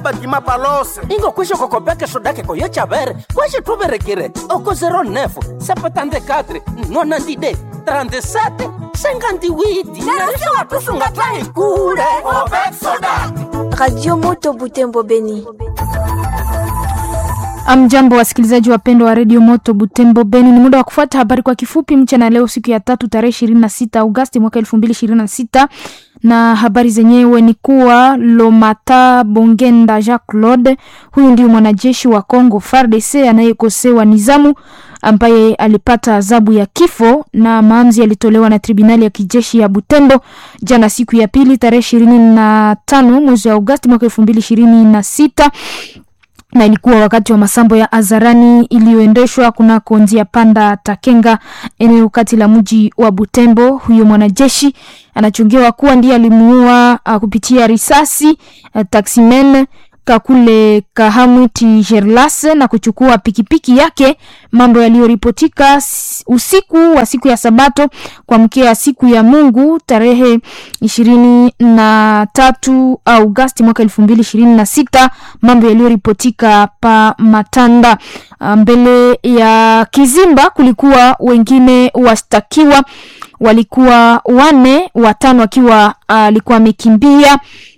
batima palose ingo kwisho kokopeke shodake koyo chavere kwashe tuverekire oko 09 sepatandekatre nonandide 37 sengandiwiti narisho watusungatrahi kule opeksoda Radio Moto Butembo Beni. Amjambo wasikilizaji wapendwa wa redio Moto Butembo Beni, ni muda wa kufuata habari kwa kifupi mchana leo, siku ya tatu tarehe ishirini na sita Agosti mwaka elfu mbili ishirini na sita na habari zenyewe ni kuwa Lomata Bongenda Jacques Claude, huyu ndio mwanajeshi wa Congo FARDC anayekosewa nizamu ambaye alipata adhabu ya kifo na maamuzi yalitolewa na tribunali ya kijeshi ya Butembo jana siku ya pili tarehe ishirini na tano mwezi wa Agosti mwaka elfu mbili ishirini na sita na ilikuwa wakati wa masambo ya hadharani iliyoendeshwa kunako njia panda Takenga, eneo kati la mji wa Butembo. Huyo mwanajeshi anachungiwa kuwa ndiye alimuua uh, kupitia risasi uh, taximen Kakule Kahamwiti Gerlase na kuchukua pikipiki yake, mambo yaliyoripotika usiku wa siku ya Sabato kuamkia siku ya Mungu tarehe ishirini na tatu Agosti mwaka elfu mbili ishirini na sita mambo yaliyoripotika pa Matanda. Mbele ya kizimba kulikuwa wengine washtakiwa, walikuwa wane, watano wakiwa alikuwa uh, amekimbia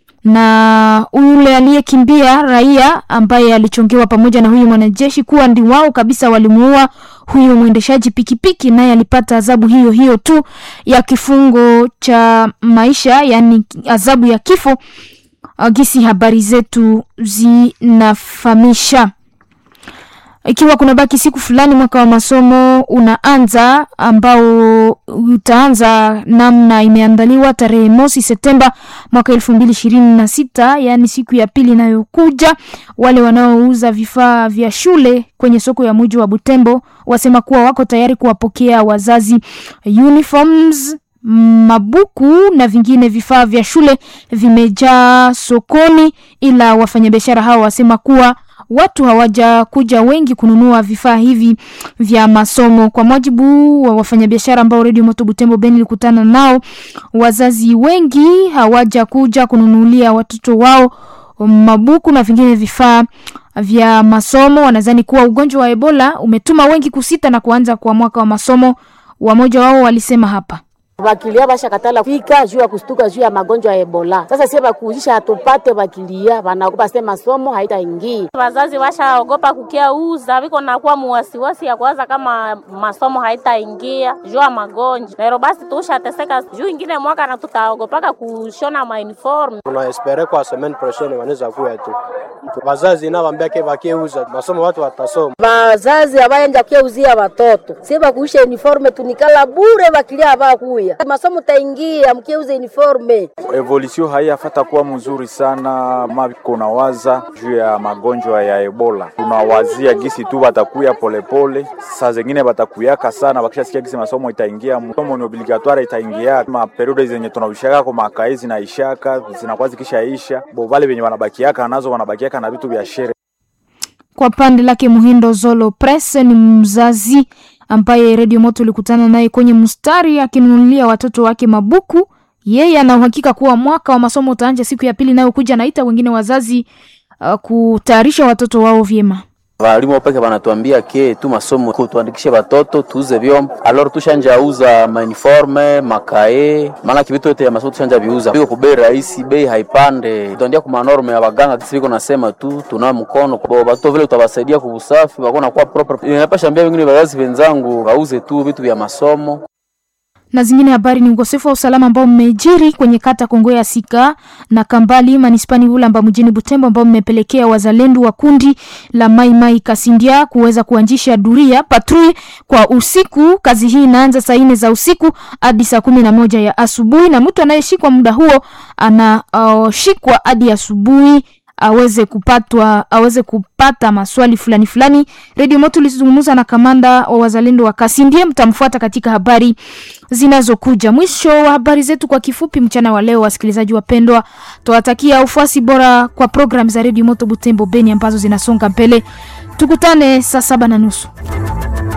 na yule aliyekimbia raia ambaye alichongewa pamoja na huyu mwanajeshi kuwa ndi wao kabisa walimuua huyo mwendeshaji pikipiki, naye alipata adhabu hiyo hiyo tu ya kifungo cha maisha, yani adhabu ya kifo. Gisi habari zetu zinafahamisha ikiwa kuna baki siku fulani mwaka wa masomo unaanza ambao utaanza namna imeandaliwa tarehe mosi Septemba mwaka elfu mbili ishirini na sita yaani siku ya pili inayokuja. Wale wanaouza vifaa vya shule kwenye soko ya mji wa Butembo wasema kuwa wako tayari kuwapokea wazazi. Uniforms, mabuku na vingine vifaa vya shule vimejaa sokoni, ila wafanyabiashara hao wasema kuwa watu hawajakuja wengi kununua vifaa hivi vya masomo. Kwa mujibu wa wafanyabiashara ambao redio Moto Butembo Beni ilikutana nao, wazazi wengi hawajakuja kununulia watoto wao mabuku na vingine vifaa vya masomo. Wanadhani kuwa ugonjwa wa Ebola umetuma wengi kusita na kuanza kwa mwaka wa masomo. Wamoja wao walisema hapa bakilia bashakatala fika juu ya kustuka juu ya magonjwa ya Ebola. Sasa sie bakuuzisha hatupate bakilia, banaogopa sema masomo haitaingia. Wazazi washaogopa kukia uza viko nakuwa muwasiwasi ya kwanza kama masomo haitaingia juu ya magonjwa. Lero basi tushateseka juu ingine mwaka na tutaogopaka kushona ma uniform. Tunaespere kwa semaine prochaine wanaweza kuya tu. Wazazi na wambia ke bakieuza masomo watu watasoma. Wazazi abayanja kuuzia watoto. Sie bakuisha uniforme tunikala bure bakilia abakuya masomo taingia mkiuza uniforme. Evolution haiyafata kuwa mzuri sana, mako nawaza juu ya magonjwa ya Ebola. Tunawazia gisi tu batakuya polepole, saa zingine batakuyaka sana, bakishasikia gisi masomo itaingia, masomo ni obligatoire itaingia, ma periode zenye tunaushaka kwa makai zinaishaka zinakuwa zikishaisha, bo vale venye wanabakiaka nazo wanabakiaka na vitu vya shere. Kwa pande lake Muhindo Zolo Press ni mzazi ambaye redio Moto ulikutana naye kwenye mstari akinunulia watoto wake mabuku. Yeye ana uhakika kuwa mwaka wa masomo utaanza siku ya pili inayokuja, naita wengine wazazi uh, kutayarisha watoto wao vyema. Walimu peke wanatuambia ke tu masomo kutuandikishe watoto tuuze vyombo, alor tushanja uza mauniforme makae, maana kivitu yote ya masomo tushanja viuza biko ku bei rahisi, bei haipande. Tuandia ku manorme ya waganga kisi biko nasema tu tuna mkono kwa watoto vile utawasaidia kwa usafi wako na kuwa proper. Ninapasha ambia wengine wazazi wenzangu wauze tu vitu vya masomo na zingine habari ni ukosefu wa usalama ambao mmejiri kwenye kata Kongo ya Sika na Kambali manispani Bulamba mjini Butembo, ambao mmepelekea wazalendo wa kundi la Mai Mai Kasindia kuweza kuanzisha duria patrui kwa usiku. Kazi hii inaanza saa nne za usiku hadi saa kumi na moja ya asubuhi, na mtu anayeshikwa muda huo anashikwa uh, hadi asubuhi aweze kupatwa aweze kupata maswali fulani fulani. Radio Moto ilizungumza na kamanda wa wazalendo wa Kasindie, mtamfuata katika habari zinazokuja. Mwisho wa habari zetu kwa kifupi mchana wa leo, wasikilizaji wapendwa, tuwatakia ufuasi bora kwa program za Radio Moto Butembo Beni ambazo zinasonga mbele. Tukutane saa saba na nusu.